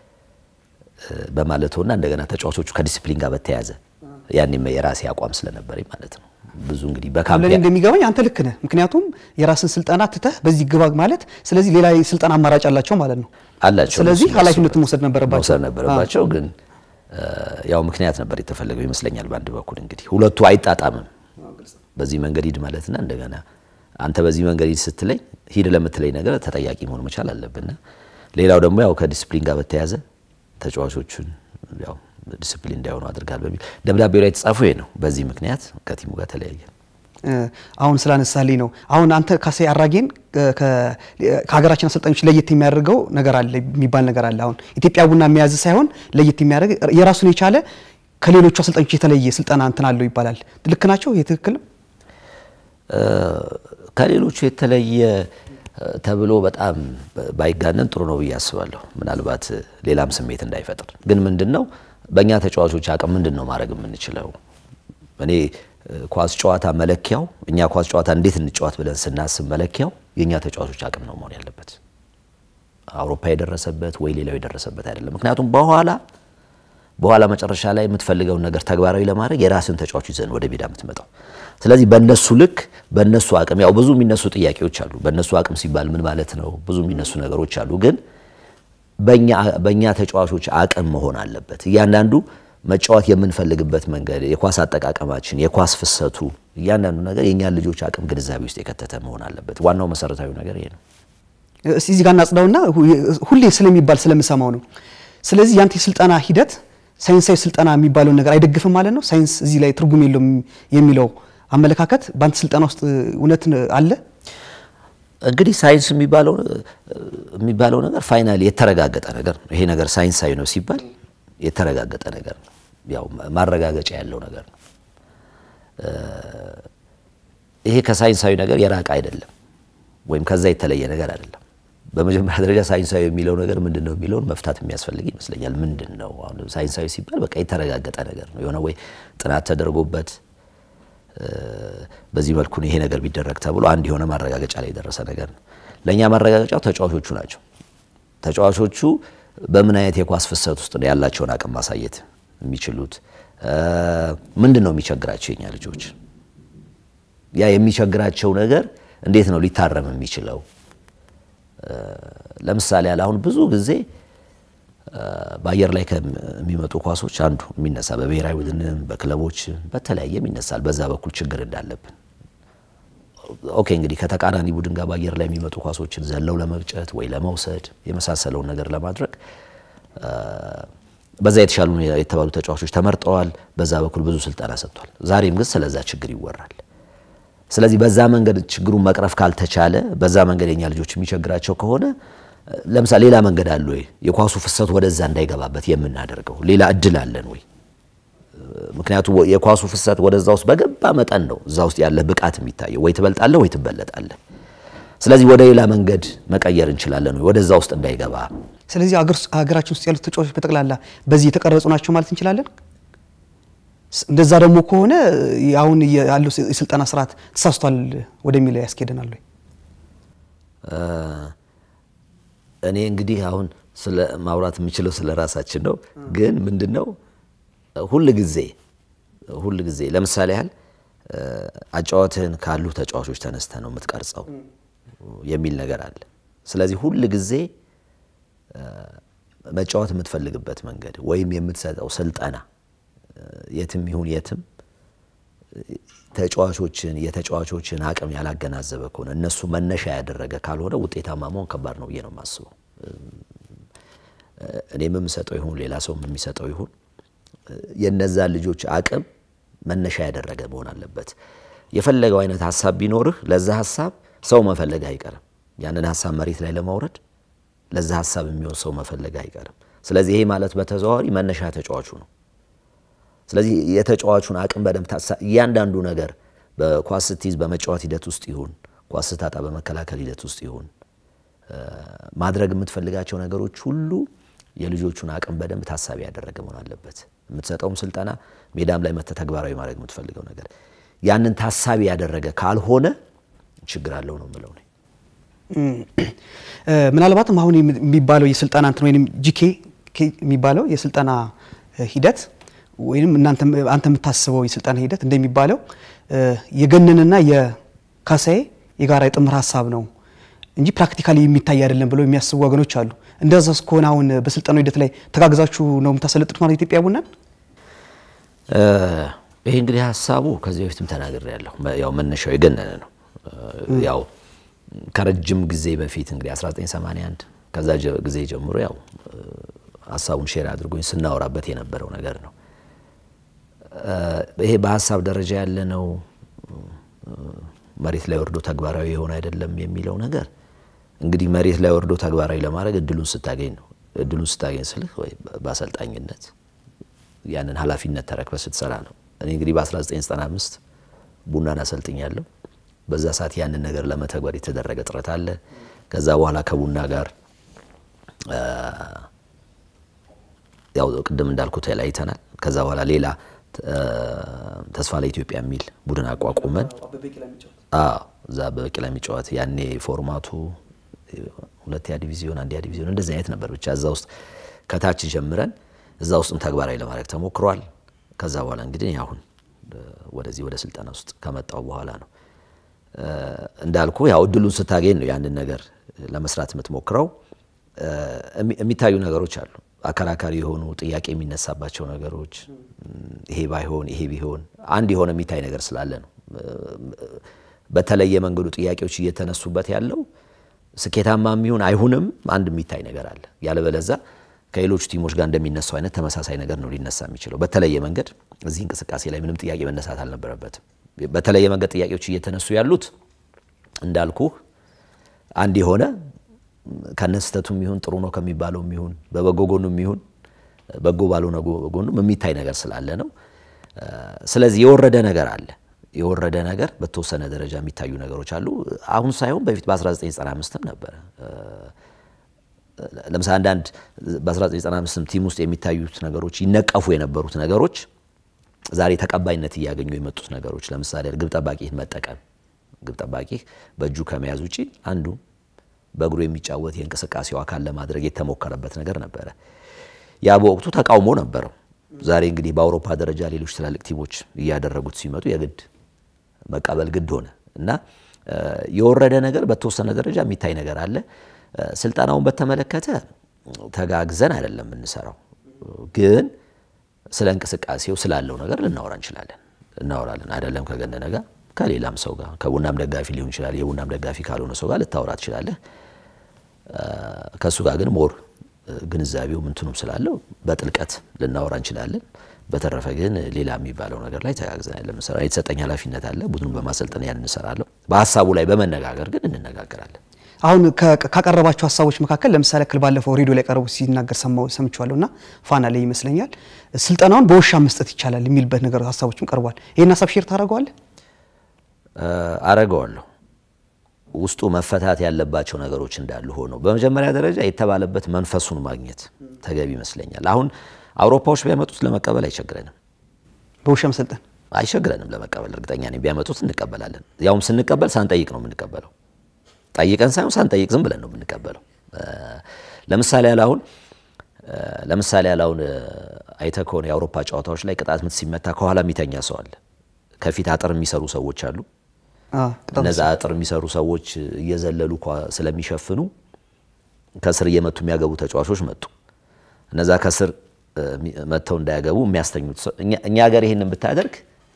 በማለቱና እንደገና ተጫዋቾቹ ከዲሲፕሊን ጋር በተያያዘ ያኔም የራሴ አቋም ስለነበረኝ ማለት ነው። ብዙ እንግዲህ በካምፕ ለእኔ እንደሚገባኝ አንተ ልክ ነህ። ምክንያቱም የራስን ስልጠና ትተህ በዚህ ግባ ማለት ስለዚህ ሌላ ስልጠና አማራጭ አላቸው ማለት ነው አላቸው። ስለዚህ ኃላፊነቱን መውሰድ ነበረባቸው መውሰድ ነበረባቸው። ግን ያው ምክንያት ነበር የተፈለገው ይመስለኛል። በአንድ በኩል እንግዲህ ሁለቱ አይጣጣምም። በዚህ መንገድ ሂድ ማለትና እንደገና አንተ በዚህ መንገድ ሂድ ስትለኝ ሂድ ለምትለኝ ነገር ተጠያቂ መሆን መቻል አለብና ሌላው ደግሞ ያው ከዲስፕሊን ጋር በተያያዘ ተጫዋቾቹን ያው ዲስፕሊን እንዳይሆኑ አድርጋል በሚል ደብዳቤው ላይ የተጻፉ ይሄ ነው። በዚህ ምክንያት ከቲሙ ጋር ተለያየ። አሁን ስላነሳልኝ ነው። አሁን አንተ ካሴ አራጌን ከሀገራችን አሰልጣኞች ለየት የሚያደርገው ነገር አለ የሚባል ነገር አለ። አሁን ኢትዮጵያ ቡና የሚያዝ ሳይሆን ለየት የሚያደርግ የራሱን የቻለ ከሌሎቹ አሰልጣኞች የተለየ ስልጠና እንትን አለው ይባላል። ልክ ናቸው? ይህ ትክክል ነው? ከሌሎቹ የተለየ ተብሎ በጣም ባይጋነን ጥሩ ነው ብዬ አስባለሁ። ምናልባት ሌላም ስሜት እንዳይፈጥር ግን ምንድን ነው በእኛ ተጫዋቾች አቅም ምንድን ነው ማድረግ የምንችለው? እኔ ኳስ ጨዋታ መለኪያው እኛ ኳስ ጨዋታ እንዴት እንጫወት ብለን ስናስብ መለኪያው የእኛ ተጫዋቾች አቅም ነው መሆን ያለበት። አውሮፓ የደረሰበት ወይ ሌላው የደረሰበት አይደለም። ምክንያቱም በኋላ በኋላ መጨረሻ ላይ የምትፈልገውን ነገር ተግባራዊ ለማድረግ የራስን ተጫዋች ይዘን ወደ ሜዳ የምትመጣው። ስለዚህ በእነሱ ልክ በእነሱ አቅም ያው ብዙ የሚነሱ ጥያቄዎች አሉ። በእነሱ አቅም ሲባል ምን ማለት ነው? ብዙ የሚነሱ ነገሮች አሉ። ግን በእኛ ተጫዋቾች አቅም መሆን አለበት። እያንዳንዱ መጫወት የምንፈልግበት መንገድ፣ የኳስ አጠቃቀማችን፣ የኳስ ፍሰቱ፣ እያንዳንዱ ነገር የእኛን ልጆች አቅም ግንዛቤ ውስጥ የከተተ መሆን አለበት። ዋናው መሰረታዊ ነገር ይሄ ነው። እስቲ እዚህ ጋር እናጽዳውና ሁሌ ስለሚባል ስለምሰማው ነው። ስለዚህ ያንተ የስልጠና ሂደት ሳይንሳዊ ስልጠና የሚባለውን ነገር አይደግፍም ማለት ነው። ሳይንስ እዚህ ላይ ትርጉም የለውም የሚለው አመለካከት በአንተ ስልጠና ውስጥ እውነት አለ? እንግዲህ ሳይንስ የሚባለው የሚባለው ነገር ፋይናሊ የተረጋገጠ ነገር ነው። ይሄ ነገር ሳይንሳዊ ነው ሲባል የተረጋገጠ ነገር ነው። ያው ማረጋገጫ ያለው ነገር ነው። ይሄ ከሳይንሳዊ ነገር የራቀ አይደለም፣ ወይም ከዛ የተለየ ነገር አይደለም። በመጀመሪያ ደረጃ ሳይንሳዊ የሚለው ነገር ምንድን ነው የሚለውን መፍታት የሚያስፈልግ ይመስለኛል። ምንድን ነው አሁን ሳይንሳዊ ሲባል በቃ የተረጋገጠ ነገር ነው የሆነ ወይ ጥናት ተደርጎበት በዚህ መልኩ ይሄ ነገር ቢደረግ ተብሎ አንድ የሆነ ማረጋገጫ ላይ የደረሰ ነገር ነው። ለእኛ ማረጋገጫው ተጫዋቾቹ ናቸው። ተጫዋቾቹ በምን አይነት የኳስ ፍሰት ውስጥ ነው ያላቸውን አቅም ማሳየት የሚችሉት? ምንድን ነው የሚቸግራቸው የኛ ልጆች? ያ የሚቸግራቸው ነገር እንዴት ነው ሊታረም የሚችለው? ለምሳሌ ያለ አሁን ብዙ ጊዜ በአየር ላይ ከሚመጡ ኳሶች አንዱ የሚነሳ በብሔራዊ ቡድንም በክለቦች በተለያየም ይነሳል። በዛ በኩል ችግር እንዳለብን ኦኬ። እንግዲህ ከተቃራኒ ቡድን ጋር በአየር ላይ የሚመጡ ኳሶችን ዘለው ለመግጨት ወይ ለመውሰድ የመሳሰለውን ነገር ለማድረግ በዛ የተሻሉ የተባሉ ተጫዋቾች ተመርጠዋል። በዛ በኩል ብዙ ስልጠና ሰጥቷል። ዛሬም ግን ስለዛ ችግር ይወራል። ስለዚህ በዛ መንገድ ችግሩን መቅረፍ ካልተቻለ በዛ መንገድ የኛ ልጆች የሚቸግራቸው ከሆነ ለምሳሌ ሌላ መንገድ አለ ወይ? የኳሱ ፍሰት ወደዛ እንዳይገባበት የምናደርገው ሌላ እድል አለን ወይ? ምክንያቱም የኳሱ ፍሰት ወደዛ ውስጥ በገባ መጠን ነው እዛ ውስጥ ያለ ብቃት የሚታየው። ወይ ትበልጣለህ ወይ ትበለጣለህ። ስለዚህ ወደ ሌላ መንገድ መቀየር እንችላለን ወይ ወደዛ ውስጥ እንዳይገባ። ስለዚህ ሀገራችን ውስጥ ያሉት ተጫዋቾች በጠቅላላ በዚህ የተቀረጹ ናቸው ማለት እንችላለን። እንደዛ ደግሞ ከሆነ አሁን ያለው የስልጠና ስርዓት ተሳስቷል ወደሚለው ያስኬደናል ወይ? እኔ እንግዲህ አሁን ስለ ማውራት የምችለው ስለ ራሳችን ነው። ግን ምንድን ነው ሁል ጊዜ ሁል ጊዜ ለምሳሌ ያህል አጫዋትህን ካሉ ተጫዋቾች ተነስተ ነው የምትቀርጸው የሚል ነገር አለ። ስለዚህ ሁል ጊዜ መጫወት የምትፈልግበት መንገድ ወይም የምትሰጠው ስልጠና የትም ይሁን የትም ተጫዋቾችን የተጫዋቾችን አቅም ያላገናዘበ ከሆነ እነሱ መነሻ ያደረገ ካልሆነ ውጤታማ መሆን ከባድ ነው ብዬ ነው የማስበው። እኔም የምሰጠው ይሁን ሌላ ሰውም የሚሰጠው ይሁን የነዛ ልጆች አቅም መነሻ ያደረገ መሆን አለበት። የፈለገው አይነት ሀሳብ ቢኖርህ ለዛ ሀሳብ ሰው መፈለግ አይቀርም። ያንን ሀሳብ መሬት ላይ ለማውረድ ለዛ ሀሳብ የሚሆን ሰው መፈለግ አይቀርም። ስለዚህ ይሄ ማለት በተዘዋዋሪ መነሻ ተጫዋቹ ነው። ስለዚህ የተጫዋቹን አቅም በደንብ እያንዳንዱ ነገር በኳስ ስትይዝ በመጫወት ሂደት ውስጥ ይሁን ኳስ ስታጣ በመከላከል ሂደት ውስጥ ይሁን ማድረግ የምትፈልጋቸው ነገሮች ሁሉ የልጆቹን አቅም በደንብ ታሳቢ ያደረገ መሆን አለበት። የምትሰጠውም ስልጠና ሜዳም ላይ መተህ ተግባራዊ ማድረግ የምትፈልገው ነገር ያንን ታሳቢ ያደረገ ካልሆነ ችግር አለው ነው የምለው። ምናልባትም አሁን የሚባለው የስልጠና እንትን ወይም ጂኬ የሚባለው የስልጠና ሂደት ወይም አንተ የምታስበው የስልጠና ሂደት እንደሚባለው የገነንና የካሳዬ የጋራ የጥምር ሀሳብ ነው እንጂ ፕራክቲካሊ የሚታይ አይደለም ብለው የሚያስቡ ወገኖች አሉ። እንደዛ እስከሆነ አሁን በስልጠናው ሂደት ላይ ተጋግዛችሁ ነው የምታሰለጥኑት ማለት ኢትዮጵያ ቡናን? ይሄ እንግዲህ ሀሳቡ ከዚህ በፊትም ተናግሬ ያለሁ ያው መነሻው የገነነ ነው። ያው ከረጅም ጊዜ በፊት እንግዲህ 1981 ከዛ ጊዜ ጀምሮ ያው ሀሳቡን ሼር አድርጎኝ ስናወራበት የነበረው ነገር ነው። ይሄ በሀሳብ ደረጃ ያለ ነው፣ መሬት ላይ ወርዶ ተግባራዊ የሆነ አይደለም የሚለው ነገር እንግዲህ መሬት ላይ ወርዶ ተግባራዊ ለማድረግ እድሉን ስታገኝ ነው። እድሉን ስታገኝ ስልህ ወይ በአሰልጣኝነት ያንን ኃላፊነት ተረክበ ስትሰራ ነው። እኔ እንግዲህ በ1995 ቡናን አሰልጥኛለሁ። በዛ ሰዓት ያንን ነገር ለመተግበር የተደረገ ጥረት አለ። ከዛ በኋላ ከቡና ጋር ያው ቅድም እንዳልኩት ተለያይተናል። ከዛ በኋላ ሌላ ተስፋ ለኢትዮጵያ የሚል ቡድን አቋቁመን እዛ በበቂላ የሚጫወት ያኔ ፎርማቱ ሁለተኛ ዲቪዚዮን፣ አንደኛ ዲቪዚዮን እንደዚህ አይነት ነበር። ብቻ እዛ ውስጥ ከታች ጀምረን እዛ ውስጥም ተግባራዊ ለማድረግ ተሞክሯል። ከዛ በኋላ እንግዲህ አሁን ወደዚህ ወደ ስልጠና ውስጥ ከመጣው በኋላ ነው እንዳልኩ ያው እድሉን ስታገኝ ነው ያንን ነገር ለመስራት የምትሞክረው። የሚታዩ ነገሮች አሉ፣ አከራካሪ የሆኑ ጥያቄ የሚነሳባቸው ነገሮች፣ ይሄ ባይሆን ይሄ ቢሆን አንድ የሆነ የሚታይ ነገር ስላለ ነው። በተለየ መንገዱ ጥያቄዎች እየተነሱበት ያለው ስኬታማ የሚሆን አይሁንም አንድ የሚታይ ነገር አለ። ያለበለዛ ከሌሎቹ ቲሞች ጋር እንደሚነሳው አይነት ተመሳሳይ ነገር ነው ሊነሳ የሚችለው። በተለየ መንገድ እዚህ እንቅስቃሴ ላይ ምንም ጥያቄ መነሳት አልነበረበትም። በተለየ መንገድ ጥያቄዎች እየተነሱ ያሉት እንዳልኩህ አንድ የሆነ ከነስተቱም ይሁን ጥሩ ነው ከሚባለው ይሁን በበጎ ጎኑም ይሁን በጎ ባልሆነ ጎኑም የሚታይ ነገር ስላለ ነው። ስለዚህ የወረደ ነገር አለ። የወረደ ነገር በተወሰነ ደረጃ የሚታዩ ነገሮች አሉ። አሁን ሳይሆን በፊት በ1995ም ነበረ። ለምሳሌ አንዳንድ በ1995 ቲም ውስጥ የሚታዩት ነገሮች ይነቀፉ የነበሩት ነገሮች ዛሬ ተቀባይነት እያገኙ የመጡት ነገሮች ለምሳሌ ግብ ጠባቂን መጠቀም ግብ ጠባቂ በእጁ ከመያዝ ውጪ አንዱ በእግሩ የሚጫወት የእንቅስቃሴው አካል ለማድረግ የተሞከረበት ነገር ነበረ። ያ በወቅቱ ተቃውሞ ነበረው። ዛሬ እንግዲህ በአውሮፓ ደረጃ ሌሎች ትላልቅ ቲሞች እያደረጉት ሲመጡ የግድ መቀበል ግድ ሆነ እና የወረደ ነገር በተወሰነ ደረጃ የሚታይ ነገር አለ። ስልጠናውን በተመለከተ ተጋግዘን አይደለም የምንሰራው፣ ግን ስለ እንቅስቃሴው ስላለው ነገር ልናወራ እንችላለን፣ እናወራለን። አይደለም ከገነነ ጋር ከሌላም ሰው ጋር ከቡናም ደጋፊ ሊሆን ይችላል። የቡናም ደጋፊ ካልሆነ ሰው ጋር ልታወራ ትችላለህ። ከእሱ ጋር ግን ሞር ግንዛቤው ምንትኑም ስላለው በጥልቀት ልናወራ እንችላለን። በተረፈ ግን ሌላ የሚባለው ነገር ላይ ተጋግዘን ያለ ምንሰራ የተሰጠኝ ኃላፊነት አለ። ቡድኑን በማሰልጠን ያን እንሰራለሁ። በሀሳቡ ላይ በመነጋገር ግን እንነጋገራለን። አሁን ካቀረባቸው ሀሳቦች መካከል ለምሳሌ ክል ባለፈው ሬዲዮ ላይ ቀርቦ ሲናገር ሰምቼዋለሁ እና ፋና ላይ ይመስለኛል ስልጠናውን በውሻ መስጠት ይቻላል የሚልበት ነገር ሀሳቦችም ቀርቧል። ይህን ሀሳብ ሼር ታደርገዋለህ? አረገዋለሁ። ውስጡ መፈታት ያለባቸው ነገሮች እንዳሉ ሆነው በመጀመሪያ ደረጃ የተባለበት መንፈሱን ማግኘት ተገቢ ይመስለኛል። አሁን አውሮፓዎች ቢያመጡት ለመቀበል አይቸግረንም። በውሻ መሰልጠን አይቸግረንም ለመቀበል እርግጠኛ ነኝ። ቢያመጡት እንቀበላለን። ያውም ስንቀበል ሳንጠይቅ ነው የምንቀበለው። ጠይቀን ሳይሆን ሳንጠይቅ ዝም ብለን ነው የምንቀበለው። ለምሳሌ ያለ አሁን ለምሳሌ ያለ አሁን አይተህ ከሆነ የአውሮፓ ጨዋታዎች ላይ ቅጣት ምት ሲመታ ከኋላ የሚተኛ ሰው አለ። ከፊት አጥር የሚሰሩ ሰዎች አሉ። እነዛ አጥር የሚሰሩ ሰዎች እየዘለሉ ስለሚሸፍኑ ከስር እየመቱ የሚያገቡ ተጫዋቾች መጡ። እነዛ ከስር መጥተው እንዳያገቡ የሚያስተኙት ሰው እኛ ሀገር ይህንን ብታደርግ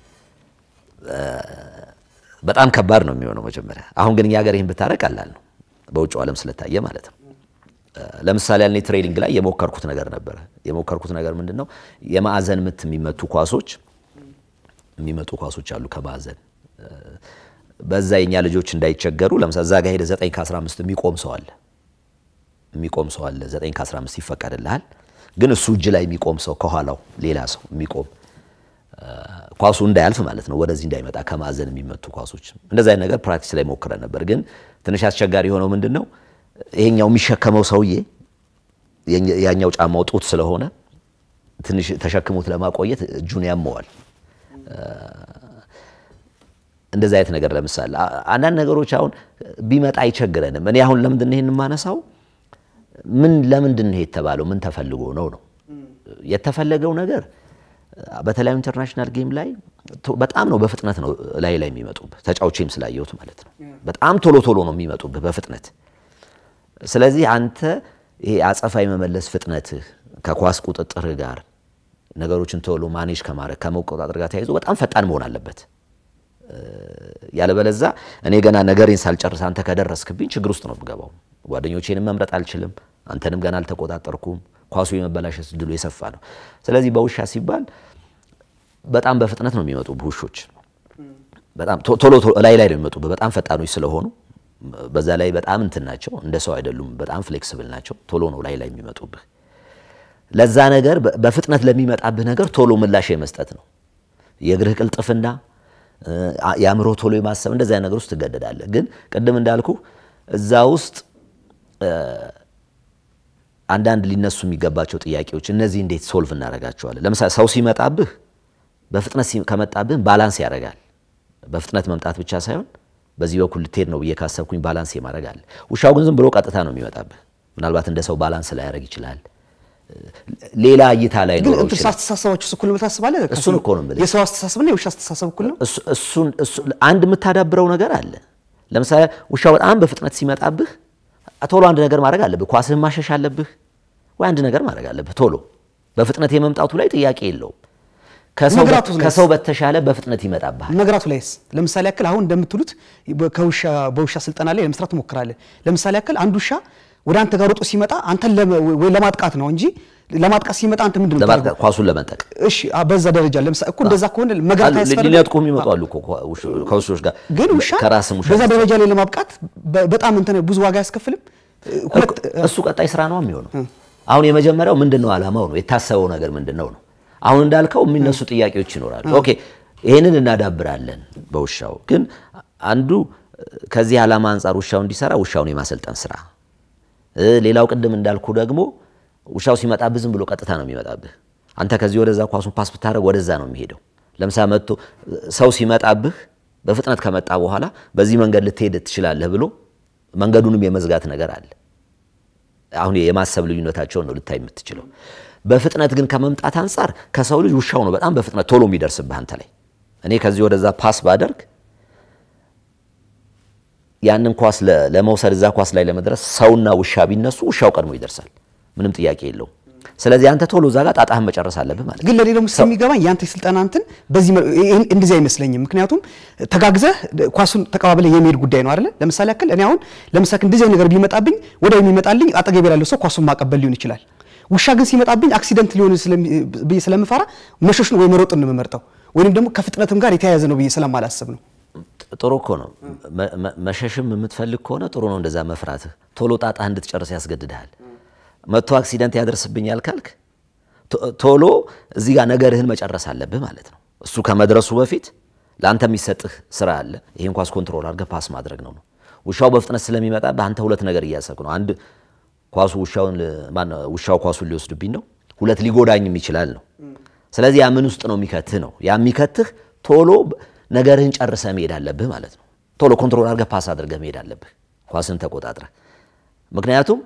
በጣም ከባድ ነው የሚሆነው መጀመሪያ። አሁን ግን እኛ ሀገር ይህን ብታደርግ ቀላል ነው፣ በውጭው ዓለም ስለታየ ማለት ነው። ለምሳሌ ያኔ ትሬኒንግ ላይ የሞከርኩት ነገር ነበረ። የሞከርኩት ነገር ምንድን ነው? የማዕዘን ምት የሚመቱ ኳሶች የሚመጡ ኳሶች አሉ ከማዕዘን በዛ የኛ ልጆች እንዳይቸገሩ ለምሳሌ እዛ ጋር ሄደ 9 ከ15 የሚቆም ሰው አለ የሚቆም ሰው አለ 9 ከ15 ይፈቀድልሃል ግን እሱ እጅ ላይ የሚቆም ሰው ከኋላው ሌላ ሰው የሚቆም ኳሱ እንዳያልፍ ማለት ነው ወደዚህ እንዳይመጣ ከማዕዘን የሚመቱ ኳሶች እንደዛ አይነት ነገር ፕራክቲስ ላይ ሞክረን ነበር ግን ትንሽ አስቸጋሪ የሆነው ምንድን ነው ይሄኛው የሚሸከመው ሰውዬ ያኛው ጫማው ጡት ስለሆነ ትንሽ ተሸክሞት ለማቆየት እጁን ያመዋል እንደዚህ አይነት ነገር ለምሳሌ አንዳንድ ነገሮች አሁን ቢመጣ አይቸግረንም። እኔ አሁን ለምንድን ነው ይሄን የማነሳው? ምን ለምንድን ነው የተባለው? ምን ተፈልጎ ነው ነው የተፈለገው ነገር በተለያዩ ኢንተርናሽናል ጌም ላይ በጣም ነው በፍጥነት ነው ላይ ላይ የሚመጡብህ ተጫውቼም ስላየሁት ማለት ነው። በጣም ቶሎ ቶሎ ነው የሚመጡብህ በፍጥነት። ስለዚህ አንተ ይሄ አጸፋ የመመለስ ፍጥነትህ ከኳስ ቁጥጥርህ ጋር ነገሮችን ቶሎ ማኔጅ ከማድረግ ከመቆጣጠር ጋር ተያይዞ በጣም ፈጣን መሆን አለበት። ያለበለዛ እኔ ገና ነገሬን ሳልጨርስ አንተ ከደረስክብኝ ችግር ውስጥ ነው የምገባው። ጓደኞቼንም መምረጥ አልችልም። አንተንም ገና አልተቆጣጠርኩም። ኳሱ የመበላሸት እድሉ የሰፋ ነው። ስለዚህ በውሻ ሲባል በጣም በፍጥነት ነው የሚመጡ ውሾች። በጣም ቶሎ ቶሎ ላይ ላይ ነው የሚመጡ በጣም ፈጣኖች ስለሆኑ በዛ ላይ በጣም እንትን ናቸው። እንደ ሰው አይደሉም። በጣም ፍሌክስብል ናቸው። ቶሎ ነው ላይ ላይ የሚመጡብህ። ለዛ ነገር በፍጥነት ለሚመጣብህ ነገር ቶሎ ምላሽ የመስጠት ነው የእግርህ ቅልጥፍና የአእምሮ ቶሎ የማሰብ እንደዚያ ነገር ውስጥ ትገደዳለህ። ግን ቅድም እንዳልኩ እዛ ውስጥ አንዳንድ ሊነሱ የሚገባቸው ጥያቄዎች እነዚህ እንዴት ሶልቭ እናደርጋቸዋለን? ለምሳሌ ሰው ሲመጣብህ በፍጥነት ከመጣብህ ባላንስ ያደርጋል። በፍጥነት መምጣት ብቻ ሳይሆን በዚህ በኩል ልትሄድ ነው ብዬ ካሰብኩኝ ባላንስ የማድረግ አለ። ውሻው ግን ዝም ብሎ ቀጥታ ነው የሚመጣብህ። ምናልባት እንደ ሰው ባላንስ ላያደርግ ይችላል። ሌላ እይታ ላይ ግን ኖረው እንትን ይችላል። አስተሳሰባችሁ እኩል ነው ታስባለህ? እሱን እኮ ነው የምልህ። የሰው አስተሳሰብና የውሻ አስተሳሰብ እኩል ነው? እሱ- እሱን እሱ- አንድ የምታዳብረው ነገር አለ። ለምሳሌ ውሻው በጣም በፍጥነት ሲመጣብህ ቶሎ አንድ ነገር ማድረግ አለብህ። ኳስህን ማሸሽ አለብህ ወይ አንድ ነገር ማድረግ አለብህ። ቶሎ በፍጥነት የመምጣቱ ላይ ጥያቄ የለውም። ከሰው በ- መግራቱ ላይስ? ከሰው በተሻለ በፍጥነት ይመጣብሃል። መግራቱ ላይስ ለምሳሌ ያክል አሁን እንደምትሉት በ- ከውሻ በውሻ ስልጠና ላይ ለመስራት ትሞክራለህ። ለምሳሌ ያክል አንድ ውሻ ወደ አንተ ጋር ሮጦ ሲመጣ አንተን ለመ- ወይ ለማጥቃት ነው እንጂ ለማጥቃት ሲመጣ አንተ ምንድን ነው ለማጥቃት የምታደርገው? ኳሱን ለመንጠቅ እሺ አ- በዛ ደረጃ ለምሳሌ እኮ እንደዛ ከሆነ መግራት አሉ፣ አያስፈልግም። ሊነጥቁ የሚመጡ አሉ እኮ ከ- ውሽ- ከውሾች ጋር ግን ውሻ ከራስም ውሻ በዛ ደረጃ ላይ ለማብቃት በ- በጣም እንትን ብዙ ዋጋ አያስከፍልም። ሁለት እሱ ቀጣይ ስራ ነው የሚሆነው። አሁን የመጀመሪያው ምንድን ነው ዓላማው ነው የታሰበው ነገር ምንድን ነው ነው። አሁን እንዳልከው የሚነሱ ጥያቄዎች ይኖራሉ። ኦኬ ይሄንን እናዳብራለን በውሻው ግን አንዱ ከዚህ ዓላማ አንጻር ውሻው እንዲሰራ ውሻውን የማሰልጠን ስራ እ፣ ሌላው ቅድም እንዳልኩ ደግሞ ውሻው ሲመጣብህ ዝም ብሎ ቀጥታ ነው የሚመጣብህ። አንተ ከዚህ ወደዛ ኳሱን ፓስ ብታደርግ ወደዛ ነው የሚሄደው። ለምሳሌ መጥቶ ሰው ሲመጣብህ በፍጥነት ከመጣ በኋላ በዚህ መንገድ ልትሄድ ትችላለህ ብሎ መንገዱንም የመዝጋት ነገር አለ። አሁን የማሰብ ልዩነታቸውን ነው ልታይ የምትችለው። በፍጥነት ግን ከመምጣት አንጻር ከሰው ልጅ ውሻው ነው በጣም በፍጥነት ቶሎ የሚደርስብህ አንተ ላይ። እኔ ከዚህ ወደዛ ፓስ ባደርግ ያንን ኳስ ለ- ለመውሰድ እዛ ኳስ ላይ ለመድረስ ሰውና ውሻ ቢነሱ ውሻው ቀድሞ ይደርሳል። ምንም ጥያቄ የለውም። ስለዚህ አንተ ቶሎ እዛ ጋር ጣጣህን መጨረስ አለብህ ማለት ነው። ግን ለኔ ደግሞ ስለሚገባኝ ያንተ የስልጠና እንትን በዚህ መ- ይሄን- እንደዚህ አይመስለኝም። ምክንያቱም ተጋግዘህ ኳሱን ተቀባብለህ የሚሄድ ጉዳይ ነው አይደለ? ለምሳሌ ያክል እኔ አሁን ለምሳሌ እንደዚህ አይነት ነገር ቢመጣብኝ ወዲያው የሚመጣልኝ አጠገቤ ላለው ሰው ኳሱን ማቀበል ሊሆን ይችላል። ውሻ ግን ሲመጣብኝ አክሲደንት ሊሆን ስለሚ- ብዬ ስለምፈራ መሸሽን ወይ መሮጥን ነው የምመርጠው፣ ወይንም ደግሞ ከፍጥነትም ጋር የተያያዘ ነው ብዬ ስለማላስብ ነው። ጥሩ እኮ ነው። መ- መ- መሸሽም የምትፈልግ ከሆነ ጥሩ ነው። እንደዛ መፍራትህ ቶሎ ጣጣህ እንድትጨርስ ያስገድድሃል። መጥቶ አክሲደንት ያደርስብኛል ካልክ ቶ- ቶሎ እዚህ ጋር ነገርህን መጨረስ አለብህ ማለት ነው። እሱ ከመድረሱ በፊት ለአንተ የሚሰጥህ ስራ አለ። ይህን ኳስ ኮንትሮል አድርገህ ፓስ ማድረግ ነው ነው። ውሻው በፍጥነት ስለሚመጣ በአንተ ሁለት ነገር እያሰብክ ነው። አንድ ኳሱ ውሻውን ል- ማነው ውሻው ኳሱን ሊወስድብኝ ነው፣ ሁለት ሊጎዳኝም ይችላል ነው። ስለዚህ ያ ምን ውስጥ ነው የሚከትህ ነው። ያ የሚከትህ ቶሎ ብ- ነገርህን ጨርሰህ መሄድ አለብህ ማለት ነው። ቶሎ ኮንትሮል አድርገህ ፓስ አድርገህ መሄድ አለብህ፣ ኳስን ተቆጣጥረህ። ምክንያቱም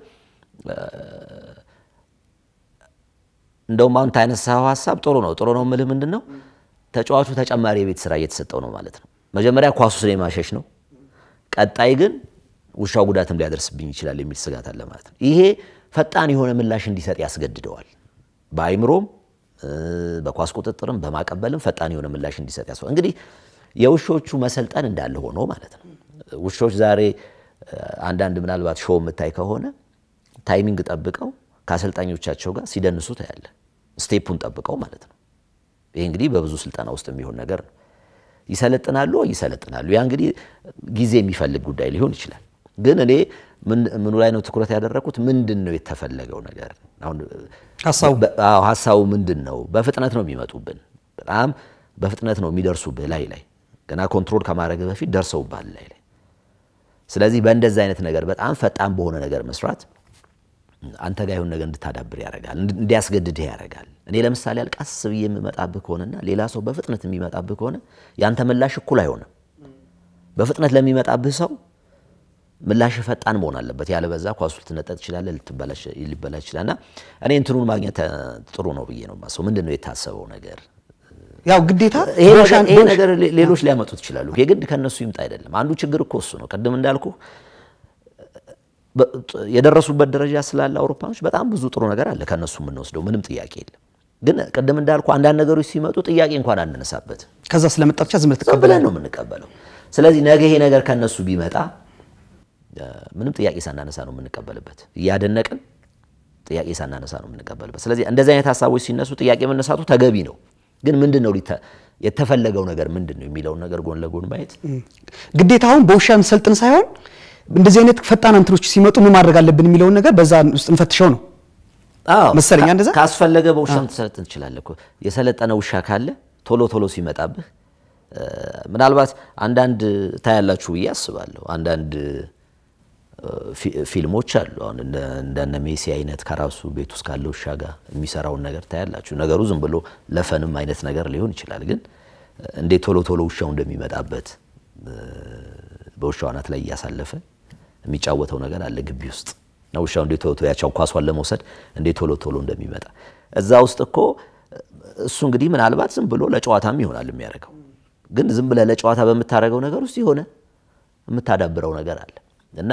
እንደውም አሁን ታነሳኸው ሀሳብ ጥሩ ነው። ጥሩ ነው የምልህ ምንድን ነው ተጫዋቹ ተጨማሪ የቤት ስራ እየተሰጠው ነው ማለት ነው። መጀመሪያ ኳሱ ስለ ማሸሽ ነው። ቀጣይ ግን ውሻው ጉዳትም ሊያደርስብኝ ይችላል የሚል ስጋት አለ ማለት ነው። ይሄ ፈጣን የሆነ ምላሽ እንዲሰጥ ያስገድደዋል። በአይምሮም እ፣ በኳስ ቁጥጥርም በማቀበልም ፈጣን የሆነ ምላሽ እንዲሰጥ ያስ እንግዲህ የውሾቹ መሰልጠን እንዳለ ሆኖ ማለት ነው። ውሾች ዛሬ እ፣ አንዳንድ ምናልባት ሾው የምታይ ከሆነ ታይሚንግ ጠብቀው ከአሰልጣኞቻቸው ጋር ሲደንሱ ታያለ። ስቴፑን ጠብቀው ማለት ነው። ይሄ እንግዲህ በብዙ ስልጠና ውስጥ የሚሆን ነገር ነው። ይሰለጥናሉ ወይ ይሰለጥናሉ። ያ እንግዲህ ጊዜ የሚፈልግ ጉዳይ ሊሆን ይችላል። ግን እኔ ምን- ምኑ ላይ ነው ትኩረት ያደረኩት? ምንድን ነው የተፈለገው ነገር? አሁን ሀሳቡ በ- አዎ፣ ሀሳቡ ምንድን ነው? በፍጥነት ነው የሚመጡብን። በጣም በፍጥነት ነው የሚደርሱብህ ላይ ላይ ገና ኮንትሮል ከማድረግ በፊት ደርሰውብሃል ላይ ላይ። ስለዚህ በእንደዚህ አይነት ነገር በጣም ፈጣን በሆነ ነገር መስራት አንተ ጋር የሆነ ነገር እንድታዳብር ያደርጋል፣ እንድ- እንዲያስገድድህ ያደርጋል። እኔ ለምሳሌ አልቃስ ብዬ የምመጣብህ ከሆነና ሌላ ሰው በፍጥነት የሚመጣብህ ከሆነ ያንተ ምላሽ እኩል አይሆንም። በፍጥነት ለሚመጣብህ ሰው ምላሽ ፈጣን መሆን አለበት። ያለበዛ ኳሱ ልትነጠቅ ትችላለህ፣ ልትበላሽ ሊበላሽ ይችላል። እና እኔ እንትኑን ማግኘት እ፣ ጥሩ ነው ብዬ ነው የማስበው። ምንድን ነው የታሰበው ነገር? ያው ግዴታ ይሄ በውሻ- ነገር- ይሄ በውሻ- ነገር ሌ- ሌሎች ሊያመጡት ይችላሉ። የግድ ከነሱ ይምጣ አይደለም። አንዱ ችግር እኮ እሱ ነው። ቅድም እንዳልኩ በ- ጥ- የደረሱበት ደረጃ ስላለ አውሮፓኖች በጣም ብዙ ጥሩ ነገር አለ ከነሱ የምንወስደው ምንም ጥያቄ የለም። ግን ቅድም እንዳልኩ አንዳንድ ነገሮች ሲመጡ ጥያቄ እንኳን አንነሳበት ከዛ ስለመጣ ብቻ ዝም ብለህ ዝም ትቀበላለህ። ብለን ነው የምንቀበለው። ስለዚህ ነገ ይሄ ነገር ከነሱ ቢመጣ እ፣ ምንም ጥያቄ ሳናነሳ ነው የምንቀበልበት። እያደነቅን ጥያቄ ሳናነሳ ነው የምንቀበልበት። ስለዚህ እንደዚህ አይነት ሀሳቦች ሲነሱ ጥያቄ መነሳቱ ተገቢ ነው። ግን ምንድን ነው ሊተ- የተፈለገው ነገር ምንድን ነው የሚለውን ነገር ጎን ለጎን ማየት ግዴታ አሁን በውሻ እንሰልጥን ሳይሆን እንደዚህ አይነት ፈጣን እንትኖች ሲመጡ ምን ማድረግ አለብን የሚለውን ነገር በዛ ውስጥ እንፈትሸው ነው። አዎ መሰለኝ ካ- እንደዛ? ካስፈለገ በውሻም ትሰለጥን ትችላለህ እኮ። የሰለጠነ ውሻ ካለ ቶሎ ቶሎ ሲመጣብህ እ፣ ምናልባት አንዳንድ ታያላችሁ ብዬ አስባለሁ። አንዳንድ እ፣ ፊ- ፊልሞች አሉ። አሁን እንደ- እንደነ ሜሲ አይነት ከራሱ ቤት ውስጥ ካለ ውሻ ጋር የሚሰራውን ነገር ታያላችሁ። ነገሩ ዝም ብሎ ለፈንም አይነት ነገር ሊሆን ይችላል። ግን እ፣ እንዴት ቶሎ ቶሎ ውሻው እንደሚመጣበት እ፣ በውሻው አናት ላይ እያሳለፈ የሚጫወተው ነገር አለ ግቢ ውስጥ እና ውሻው እንዴት ቶሎ ያቻው ኳሷን ለመውሰድ እንዴት ቶሎ ቶሎ እንደሚመጣ እዛ ውስጥ እኮ እሱ እንግዲህ ምናልባት ዝም ብሎ ለጨዋታም ይሆናል የሚያደርገው፣ ግን ዝም ብለህ ለጨዋታ በምታደርገው ነገር ውስጥ የሆነ የምታዳብረው ነገር አለ እና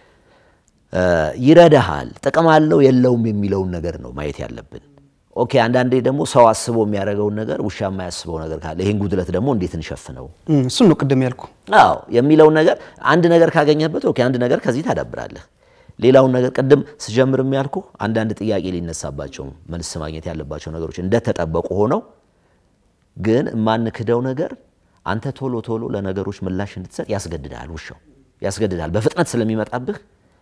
ይረዳሃል። ጥቅም አለው የለውም የሚለውን ነገር ነው ማየት ያለብን። ኦኬ አንዳንዴ ደግሞ ሰው አስቦ የሚያደርገውን ነገር ውሻ የማያስበው ነገር ካለ ይህን ጉድለት ደግሞ እንዴት እንሸፍነው እሱን ነው ቅድም ያልኩ። አዎ የሚለውን ነገር አንድ ነገር ካገኘበት ኦኬ አንድ ነገር ከዚህ ታዳብራለህ። ሌላውን ነገር ቅድም ስጀምር የሚያልኩ አንዳንድ ጥያቄ ሊነሳባቸው መልስ ማግኘት ያለባቸው ነገሮች እንደተጠበቁ ሆነው ግን የማንክደው ነገር አንተ ቶሎ ቶሎ ለነገሮች ምላሽ እንድትሰጥ ያስገድዳል። ውሻው ያስገድዳል። በፍጥነት ስለሚመጣብህ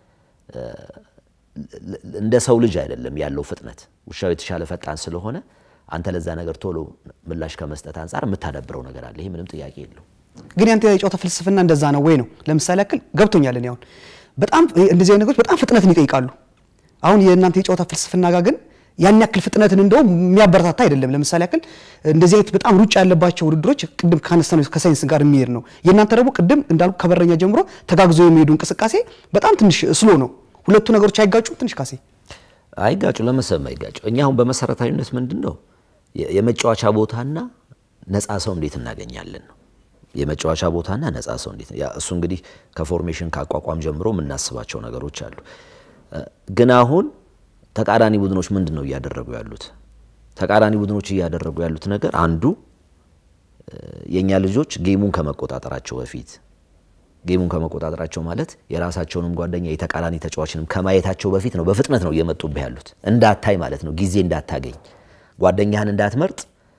እንደ ሰው ልጅ አይደለም ያለው ፍጥነት። ውሻው የተሻለ ፈጣን ስለሆነ አንተ ለዛ ነገር ቶሎ ምላሽ ከመስጠት አንጻር የምታዳብረው ነገር አለ። ይሄ ምንም ጥያቄ የለው። ግን ያንተ የጨዋታ ፍልስፍና እንደዛ ነው ወይ ነው? ለምሳሌ ያክል ገብቶኛል። እኔ አሁን በጣም እንደዚህ አይነት ነገሮች በጣም ፍጥነትን ይጠይቃሉ። አሁን የእናንተ የጨዋታ ፍልስፍና ጋር ግን ያን ያክል ፍጥነትን እንደውም የሚያበረታታ አይደለም። ለምሳሌ ያክል እንደዚህ አይነት በጣም ሩጫ ያለባቸው ውድድሮች ቅድም ካነሳነው ከሳይንስ ጋር የሚሄድ ነው። የእናንተ ደግሞ ቅድም እንዳልኩ ከበረኛ ጀምሮ ተጋግዞ የሚሄዱ እንቅስቃሴ በጣም ትንሽ ስሎ ነው። ሁለቱ ነገሮች አይጋጩም? ትንሽ ካሴ አይጋጩ ለመሰብ አይጋጩ። እኛ አሁን በመሰረታዊነት ምንድን ነው የመጫወቻ ቦታና ነፃ ሰው እንዴት እናገኛለን ነው የመጫወቻ ቦታና ነፃ ሰው እንዴት እሱ እንግዲህ ከፎርሜሽን ከአቋቋም ጀምሮ የምናስባቸው ነገሮች አሉ። ግን አሁን ተቃራኒ ቡድኖች ምንድን ነው እያደረጉ ያሉት? ተቃራኒ ቡድኖች እያደረጉ ያሉት ነገር አንዱ የእኛ ልጆች ጌሙን ከመቆጣጠራቸው በፊት ጌሙን ከመቆጣጠራቸው ማለት የራሳቸውንም ጓደኛ የተቃራኒ ተጫዋችንም ከማየታቸው በፊት ነው በፍጥነት ነው እየመጡብህ ያሉት። እንዳታይ ማለት ነው፣ ጊዜ እንዳታገኝ፣ ጓደኛህን እንዳትመርጥ፣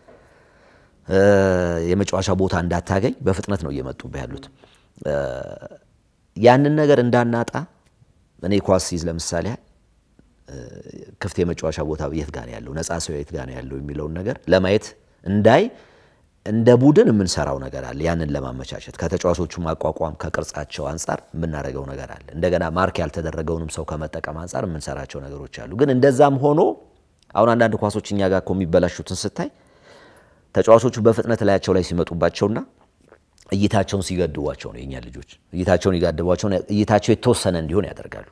የመጫወቻ ቦታ እንዳታገኝ በፍጥነት ነው እየመጡብህ ያሉት። ያንን ነገር እንዳናጣ እኔ ኳስ ሲይዝ ለምሳሌ ክፍት የመጫወቻ ቦታ የት ጋር ያለው ነፃ ሰው የት ጋር ያለው የሚለውን ነገር ለማየት እንዳይ እንደ ቡድን የምንሰራው ነገር አለ። ያንን ለማመቻቸት ከተጫዋቾቹ ማቋቋም ከቅርጻቸው አንጻር የምናደርገው ነገር አለ። እንደገና ማርክ ያልተደረገውንም ሰው ከመጠቀም አንጻር የምንሰራቸው ነገሮች አሉ። ግን እንደዛም ሆኖ አሁን አንዳንድ ኳሶች እኛ ጋር እኮ የሚበላሹትን ስታይ ተጫዋቾቹ በፍጥነት ላያቸው ላይ ሲመጡባቸውና እይታቸውን ሲገድቧቸው ነው የኛ ልጆች እይታቸውን ይጋድቧቸው እይታቸው የተወሰነ እንዲሆን ያደርጋሉ።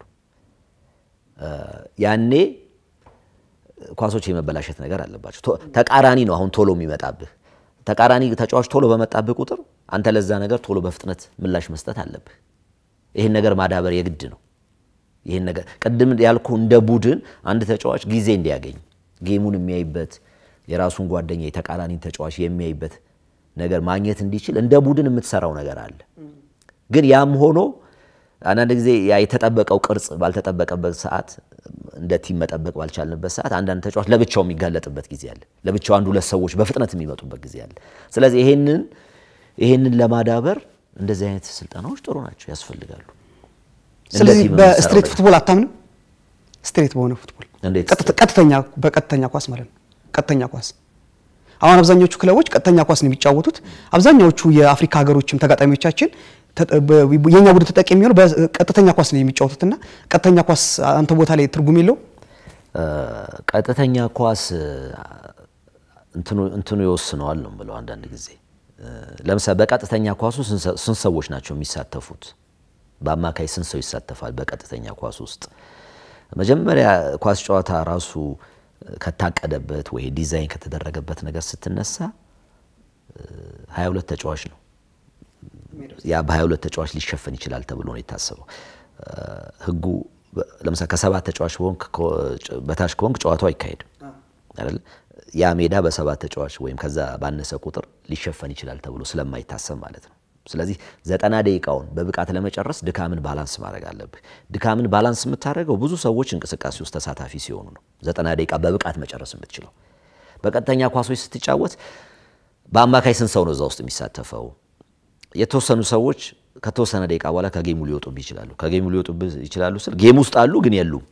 ያኔ ኳሶች የመበላሸት ነገር አለባቸው። ተቃራኒ ነው አሁን ቶሎ የሚመጣብህ ተቃራኒ ተጫዋች ቶሎ በመጣብህ ቁጥር አንተ ለዛ ነገር ቶሎ በፍጥነት ምላሽ መስጠት አለብህ። ይህን ነገር ማዳበር የግድ ነው። ይህን ነገር ቅድም ያልኩ እንደ ቡድን አንድ ተጫዋች ጊዜ እንዲያገኝ ጌሙን የሚያይበት የራሱን ጓደኛ የተቃራኒ ተጫዋች የሚያይበት ነገር ማግኘት እንዲችል እንደ ቡድን የምትሰራው ነገር አለ። ግን ያም ሆኖ አንዳንድ ጊዜ ያ የተጠበቀው ቅርጽ ባልተጠበቀበት ሰዓት እንደ ቲም መጠበቅ ባልቻልንበት ሰዓት አንዳንድ ተጫዋች ለብቻው የሚጋለጥበት ጊዜ አለ። ለብቻው አንድ ሁለት ሰዎች በፍጥነት የሚመጡበት ጊዜ አለ። ስለዚህ ይሄንን ይሄንን ለማዳበር እንደዚህ አይነት ስልጠናዎች ጥሩ ናቸው፣ ያስፈልጋሉ። ስለዚህ በስትሬት ፉትቦል አታምንም? ስትሬት በሆነ ፉትቦል እንዴት? ቀጥተኛ በቀጥተኛ ኳስ ማለት ነው። ቀጥተኛ ኳስ አሁን አብዛኛዎቹ ክለቦች ቀጥተኛ ኳስ ነው የሚጫወቱት። አብዛኛዎቹ የአፍሪካ ሀገሮችም ተጋጣሚዎቻችን የኛ ቡድን ተጠቂ የሚሆነው በቀጥተኛ ኳስ ነው የሚጫወቱትና ቀጥተኛ ኳስ አንተ ቦታ ላይ ትርጉም የለው። ቀጥተኛ ኳስ እንትኑ ይወስነዋል ነው ብለው አንዳንድ ጊዜ ለምሳሌ በቀጥተኛ ኳሱ ስንት ሰዎች ናቸው የሚሳተፉት? በአማካይ ስንት ሰው ይሳተፋል? በቀጥተኛ ኳስ ውስጥ መጀመሪያ ኳስ ጨዋታ ራሱ ከታቀደበት ወይ ዲዛይን ከተደረገበት ነገር ስትነሳ 22 ተጫዋች ነው። ያ በ22 ተጫዋች ሊሸፈን ይችላል ተብሎ ነው የታሰበው። ህጉ ለምሳሌ ከሰባት ተጫዋች በታች ከሆንክ ጨዋታው አይካሄድም አይደል? ያ ሜዳ በሰባት ተጫዋች ወይም ከዛ ባነሰ ቁጥር ሊሸፈን ይችላል ተብሎ ስለማይታሰብ ማለት ነው። ስለዚህ ዘጠና ደቂቃውን በብቃት ለመጨረስ ድካምን ባላንስ ማድረግ አለብህ። ድካምን ባላንስ የምታደርገው ብዙ ሰዎች እንቅስቃሴ ውስጥ ተሳታፊ ሲሆኑ ነው። ዘጠና ደቂቃ በብቃት መጨረስ የምትችለው። በቀጥተኛ ኳሶች ስትጫወት በአማካይ ስንት ሰው ነው እዛ ውስጥ የሚሳተፈው? የተወሰኑ ሰዎች ከተወሰነ ደቂቃ በኋላ ከጌሙ ሊወጡብህ ይችላሉ። ከጌሙ ሊወጡብህ ይችላሉ ስል ጌም ውስጥ አሉ ግን የሉም።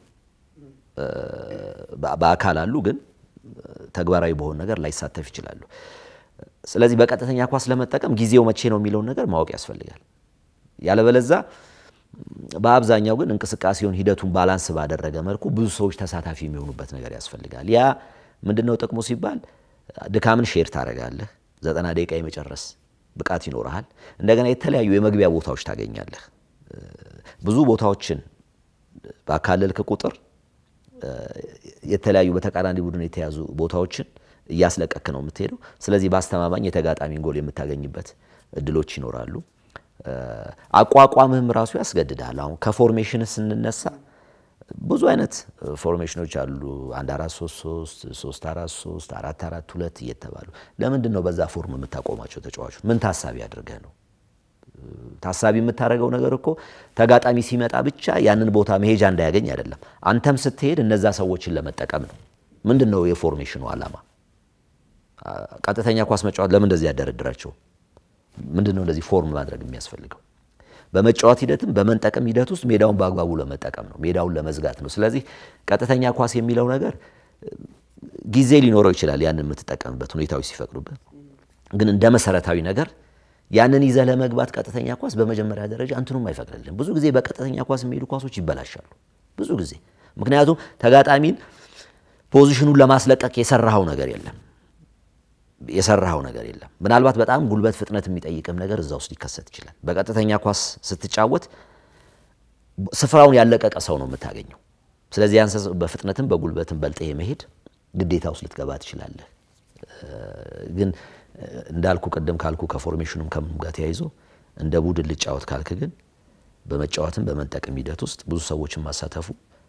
በአካል አሉ ግን ተግባራዊ በሆነ ነገር ላይሳተፍ ይችላሉ። ስለዚህ በቀጥተኛ ኳስ ለመጠቀም ጊዜው መቼ ነው የሚለውን ነገር ማወቅ ያስፈልጋል። ያለበለዛ በአብዛኛው ግን እንቅስቃሴውን ሂደቱን ባላንስ ባደረገ መልኩ ብዙ ሰዎች ተሳታፊ የሚሆኑበት ነገር ያስፈልጋል። ያ ምንድነው ጥቅሙ ሲባል ድካምን ሼር ታደርጋለህ። ዘጠና ደቂቃ የመጨረስ ብቃት ይኖርሃል። እንደገና የተለያዩ የመግቢያ ቦታዎች ታገኛለህ። ብዙ ቦታዎችን ባካለልክ ቁጥር የተለያዩ በተቃራኒ ቡድን የተያዙ ቦታዎችን እያስለቀክ ነው የምትሄደው። ስለዚህ በአስተማማኝ የተጋጣሚን ጎል የምታገኝበት እድሎች ይኖራሉ። አቋቋምህም ራሱ ያስገድዳል። አሁን ከፎርሜሽን ስንነሳ ብዙ አይነት ፎርሜሽኖች አሉ። አንድ አራት ሶስት ሶስት ሶስት አራት ሶስት አራት አራት ሁለት እየተባሉ ለምንድን ነው በዛ ፎርም የምታቆማቸው ተጫዋቾች? ምን ታሳቢ አድርገህ ነው? ታሳቢ የምታደርገው ነገር እኮ ተጋጣሚ ሲመጣ ብቻ ያንን ቦታ መሄጃ እንዳያገኝ አይደለም። አንተም ስትሄድ እነዛ ሰዎችን ለመጠቀም ነው። ምንድን ነው የፎርሜሽኑ ዓላማ? ቀጥተኛ ኳስ መጫወት ለምን እንደዚህ ያደረድራቸው? ምንድን ነው እንደዚህ ፎርም ማድረግ የሚያስፈልገው? በመጫወት ሂደትም በመንጠቅም ሂደት ውስጥ ሜዳውን በአግባቡ ለመጠቀም ነው፣ ሜዳውን ለመዝጋት ነው። ስለዚህ ቀጥተኛ ኳስ የሚለው ነገር ጊዜ ሊኖረው ይችላል፣ ያንን የምትጠቀምበት ሁኔታዎች ሲፈቅዱበት። ግን እንደ መሰረታዊ ነገር ያንን ይዘህ ለመግባት ቀጥተኛ ኳስ በመጀመሪያ ደረጃ እንትኑም አይፈቅድልም። ብዙ ጊዜ በቀጥተኛ ኳስ የሚሄዱ ኳሶች ይበላሻሉ፣ ብዙ ጊዜ ምክንያቱም ተጋጣሚን ፖዚሽኑን ለማስለቀቅ የሰራኸው ነገር የለም የሰራኸው ነገር የለም። ምናልባት በጣም ጉልበት፣ ፍጥነት የሚጠይቅም ነገር እዛ ውስጥ ሊከሰት ይችላል። በቀጥተኛ ኳስ ስትጫወት ስፍራውን ያለቀቀ ሰው ነው የምታገኘው። ስለዚህ ያን በፍጥነትም በጉልበትም በልጠህ የመሄድ ግዴታ ውስጥ ልትገባ ትችላለህ። ግን እንዳልኩ ቅድም ካልኩ ከፎርሜሽኑም ከምንም ጋር ተያይዞ እንደ ቡድን ልጫወት ካልክ ግን በመጫወትም በመንጠቅም ሂደት ውስጥ ብዙ ሰዎችን ማሳተፉ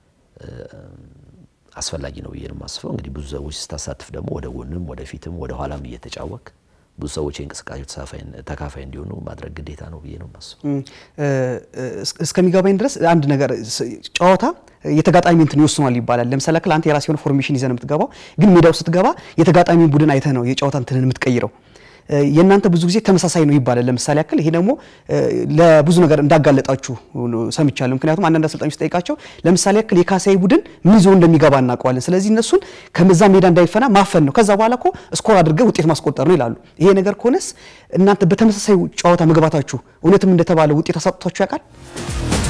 አስፈላጊ ነው ብዬ ነው የማስበው። እንግዲህ ብዙ ሰዎች ስታሳትፍ ደግሞ ወደ ጎንም ወደ ፊትም ወደ ኋላም እየተጫወክ ብዙ ሰዎች የእንቅስቃሴው ተካፋይ እንዲሆኑ ማድረግ ግዴታ ነው ብዬ ነው የማስበው። እስከሚገባኝ ድረስ አንድ ነገር ጨዋታ የተጋጣሚ እንትን ይወስኗል ይባላል። ለምሳሌ ያክል አንተ የራስ የሆነ ፎርሜሽን ይዘህ ነው የምትገባው፣ ግን ሜዳው ስትገባ የተጋጣሚ ቡድን አይተህ ነው የጨዋታ እንትንን የምትቀይረው። የእናንተ ብዙ ጊዜ ተመሳሳይ ነው ይባላል። ለምሳሌ ያክል ይሄ ደግሞ ለብዙ ነገር እንዳጋለጣችሁ ሰምቻለሁ። ምክንያቱም አንዳንድ አሰልጣኞች ጠይቃቸው ለምሳሌ ያክል የካሳይ ቡድን ምን ይዞ እንደሚገባ እናውቀዋለን። ስለዚህ እነሱን ከመዛ ሜዳ እንዳይፈና ማፈን ነው። ከዛ በኋላ እኮ ስኮር አድርገህ ውጤት ማስቆጠር ነው ይላሉ። ይሄ ነገር ከሆነስ እናንተ በተመሳሳይ ጨዋታ መግባታችሁ እውነትም እንደተባለ ውጤት አሳጥቷችሁ ያውቃል?